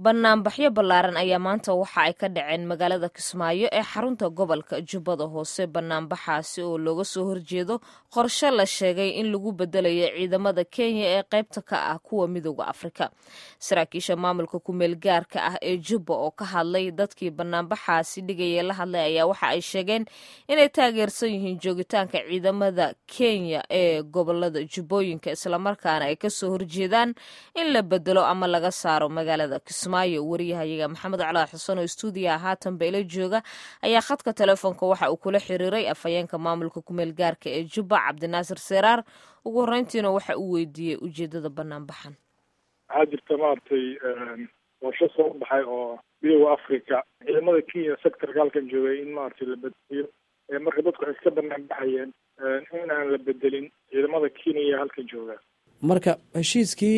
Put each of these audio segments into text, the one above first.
banaanbaxyo ballaaran ayaa maanta waxa ay ka dhaceen magaalada kismaayo ee xarunta gobolka jubbada hoose banaanbaxaasi oo looga soo horjeedo qorshe la sheegay in lagu bedelayo ciidamada kenya ee qaybta ka ah kuwa midooda afrika saraakiisha maamulka kumeel gaarka ah ee jubba oo ka hadlay dadkii banaanbaxaasi dhigaya la hadlay ayaa waxa ay sheegeen inay taageersan yihiin joogitaanka ciidamada kenya ee gobolada jubbooyinka islamarkaana ay kasoo horjeedaan in la bedelo ama laga saaro magaalada kismaayo wariyahayaga maxamed calaa xuseen oo stuudiyaha haatanba ila jooga ayaa khadka telefoonka waxa uu kula xiriiray afhayeenka maamulka kumeel gaarka ee jubba cabdinaasir seraar ugu horreyntiina waxa uu weydiiyey ujeedada banaanbaxan waxaa jirta maaragtay qorsho soo baxay oo midooda africa ciidamada kenya sectorka halkan joogay in maaragtay la bedeliyo marka dadku waxay iska banaan baxayeen in aan la bedelin ciidamada kenya halkan jooga marka heshiiskii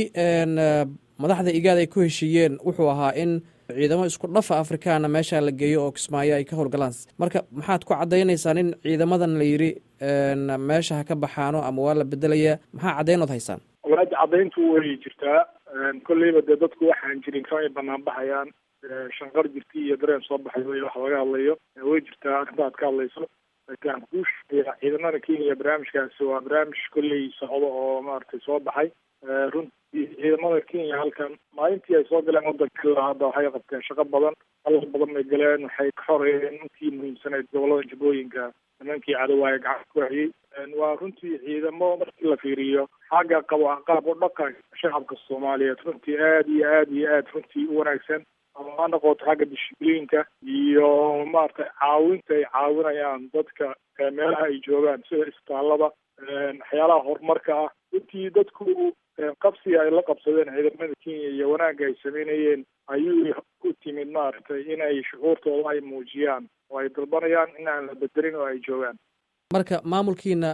madaxda igaad ay ku heshiiyeen wuxuu ahaa in ciidamo isku dhafa afrikaana meesha la geeyo oo kismaayo ay ka howlgalaan marka maxaad ku caddaynaysaan in ciidamadan la yidhi meesha ha ka baxaano ama waa la bedelayaa maxaa caddaynood haysaan walaada caddayntu way jirtaa kolleyba dee dadku waxaan jirin kamay banaan baxayaan shanqar jirti iyo dareen soo baxay wey wax laga hadlayo way jirtaa arrinta aad ka hadlayso laakiin aan kuu sheegaya ciidamada kenya barnaamijkaasi waa barnaamij kolley socdo oo maaragtay soo baxay runtii ciidamada kenya halkan maalintii ay soo galeen wadanka ilaa hadda waxay qabteen shaqo badan halal badan bay galeen waxay ka xoreeyeen intii muhiimsanayd gobolada jubbooyinka nimankii cadowaaye gacanta ku hayay waa runtii ciidamo markii la fiiriyo xagga qabo qaab u dhaqanka shacabka soomaaliyeed runtii aada iyo aada iyo aada runtii u wanaagsan ama ha noqoto xagga dishibliinka iyo maaragtay caawinta ay caawinayaan dadka meelaha ay joogaan sida isbitaallada waxyaalaha horumarka ah runtii dadku qabsiga ay la qabsadeen ciidamada kenya iyo wanaagga ay sameynayeen ayuu ku timid maaragtay inay shucuurtooda ay muujiyaan oo ay dalbanayaan in aan la bedelin oo ay joogaan marka maamulkiina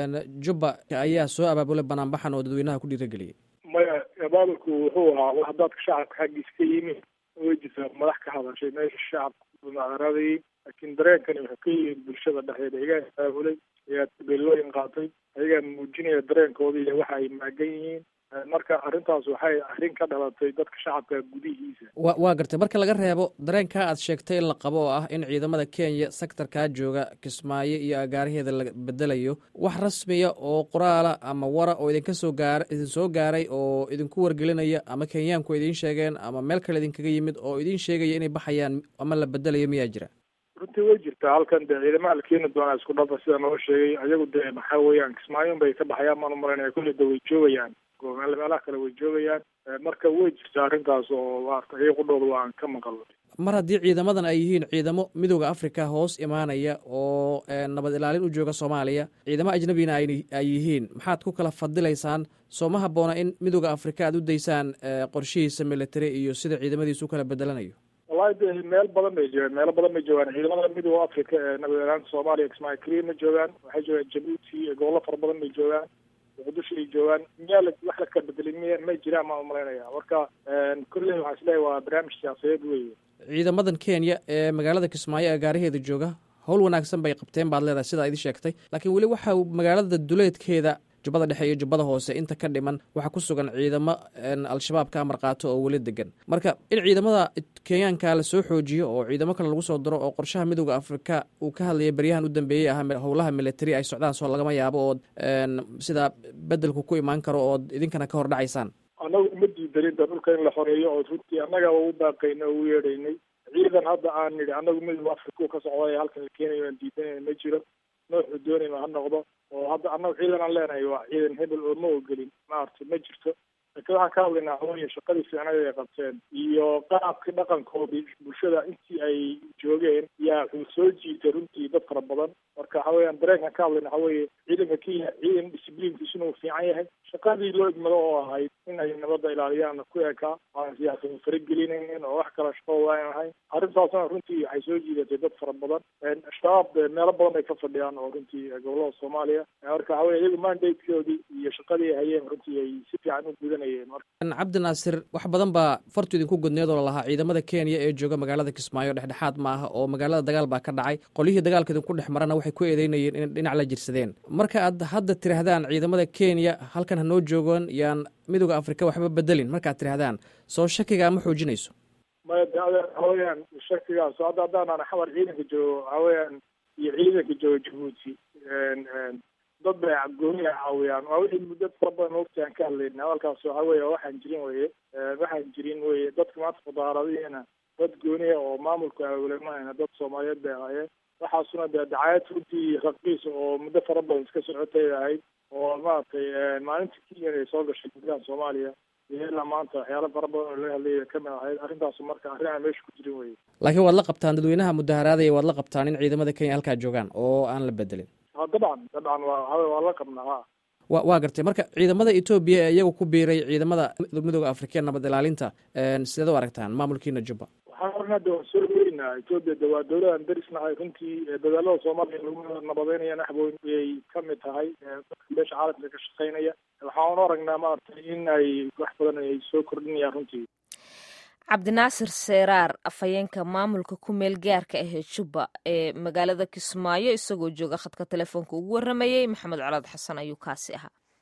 jubba ayaa soo abaabulay banaanbaxan oo dadweynaha ku dhiirageliyay maya abaabulku wuxuu ahaa wax dadka shacabka xaggiis ka yimi way jirtaa madax ka hadashay meesha shacabka mucaaradayay laakiin dareenkani wuxuu ka yimid bulshada dhexdeeda iyagaa abaabulay ayaa tabeelooyin qaatay ayagaa muujinaya dareenkooda iyo waxa ay maagan yihiin marka arrintaas waxay arrin ka dhalatay dadka shacabka gudihiisa wa waa gartay marka laga reebo dareenkaa aad sheegtay in la qabo oo ah in ciidamada kenya sectorkaa jooga kismaayo iyo agaaraheeda la bedelayo wax rasmiya oo qoraala ama wara oo idinka soo gaara idin soo gaaray oo idinku wargelinaya ama kenyaanku idiin sheegeen ama meel kale idinkaga yimid oo idiin sheegaya inay baxayaan ama la bedelayo miyaa jira runtii way jirtaa halkan dee ciidamaha la keeni doonaa isku dhafa sida noo sheegay ayagu dee maxaa weeyaan kismaayon bay ka baxayaan maan umalaynaya kulli da way joogayaan meelaha kale way joogayaan marka way jirtaa arrintaas oo maarata iyaga qudhooda waan ka maqal mar haddii ciidamadan ay yihiin ciidamo midooda africa hoos imaanaya oo nabad ilaalin u jooga soomaaliya ciidamo ajnabina ay yihiin maxaad ku kala fadilaysaan soo ma habboona in midooda africa aad u daysaan qorshihiisa military iyo sida ciidamadiisu u kala bedelanayo wallahi de meel badan bay joogaan meelo badan bay joogaan ciidamada midooda africa ee nabad ilaalinta soomaaliya kismaayo keliya ma joogaan waxay joogaan jabuuti gobollo fara badan bay joogaan muqdisho ay joogaan miyaa la wax la kala bedelay miya may jiraan maan umalaynaya marka kolley waxaan isleeyahy waa barnaamij siyaasadeed weeye ciidamadan kenya ee magaalada kismaayo agaaraheeda jooga howl wanaagsan bay qabteen baad leedahay sidaa idin sheegtay laakiin weli waxa magaalada duleedkeeda jubbada dhexe iyo jubbada hoose inta ka dhiman waxaa ku sugan ciidamo al-shabaab ka amar qaato oo weli degan marka in ciidamada kenyaanka la soo xoojiyo oo ciidamo kale lagu soo diro oo qorshaha midooda afrika uu ka hadlaya beryahan u dambeeyey ah howlaha military ay socdaan soo lagama yaabo ood sidaa bedelku ku imaan karo ood idinkana ka hor dhacaysaan annagu uma diidanin da dhulka in la xoreeyo oo runtii annaga u baaqaynay oo u yeedhaynay ciidan hadda aan nidhi annagu midooda afrika ka socday halkan la keenayo aan diidanayna ma jiro nooxuu doonayma ha noqdo oo hadda annagu ciidan aan leenahay waa ciidan hebel oo ma ogelin maaragtay ma jirto laakiin waxaan ka hadlaynaa hawaya shaqadii fiicnada ay qabteen iyo qaabkii dhaqankoodii bulshada intii ay joogeen yaa wuxuu soo jiitay runtii dad fara badan marka waxa weeyaan dareenkan ka hadlayna waxa weeye ciidanka kenya ciidan discibliinkiisuna uu fiican yahay shaqadii loo igmado oo ahayd in ay nabadda ilaaliyaan ku ekaa aan siyaasada faragelinaynin oo wax kale shaqadooda aan ahayn arrintaasna runtii waxay soo jiidatay dad fara badan shabaab meelo badan bay ka fadhiyaan oo runtii gobolada soomaaliya marka waxa weye iyagu mandatekoodii iyo shaqadii ay hayeen runtii ay si fiican u gudanayeen cabdi naasir wax badan baa fartu idinku godneed oo lalahaa ciidamada kenya ee jooga magaalada kismaayo dhexdhexaad ma aha oo magaalada dagaal baa ka dhacay qolyihii dagaalka idinku dhex marana waxay ku eedeynayeen in dhinac la jirsadeen marka aad hadda tidhaahdaan ciidamada kenya halkan hanoo joogaan yaan midooda afrika waxba bedelin markaad tidhahdaan soo shakigaa ma xoojinayso maya de ade waxaweyaan shakigaas hadda haddaanan xamar ciidanka joogo waxaweyaan iyo ciidanka jooga jabuuti dad bay gooniya caawiyaan waa wixii muddo fara badan waqti aan ka hadlayna hadalkaas waxa weye waxaan jirin weye waxaan jirin weye dadka maanta mudaharadihiina dad gooniya oo maamulka awlemahayna dad soomaaliyeed bay ahaayeen waxaasuna dee dacaayad runtii raqiis oo muddo fara badan iska socotay ahayd oo maaragtay maalintii kenyan ay soo gashay gudaha soomaaliya iyo ilaa maanta waxyaala fara badan oo laga hadlaya kamid ahayd arrintaasu marka arrin aan meesha ku jirin weye laakiin waad la qabtaan dadweynaha mudaharaadaya waad la qabtaan in ciidamada kenya halkaa joogaan oo aan la bedelin ha dabcan dabcan waa waa la qabnaa ha wa waa gartay marka ciidamada etoobiya ee iyagu ku biiray ciidamada midooda afrika nabad ilaalinta sideed u aragtaan maamulkiina jubba waxaan ornaa de waan soo weynaa etoobiya de waa dowladan darisnahay runtii dadaalada soomaaliya lagu nabadeynaya naxboyn ayay kamid tahay dadka beesha caalamka ka shaqeynaya waxaan aragnaa maaragtay in ay wax badan ay soo kordhinayaan runtii cabdinaasir seeraar afhayeenka maamulka ku meel gaarka ahee jubba ee magaalada kismaayo isagoo jooga khadka telefoonka ugu warramayey maxamed colaad xasan ayuu kaasi ahaa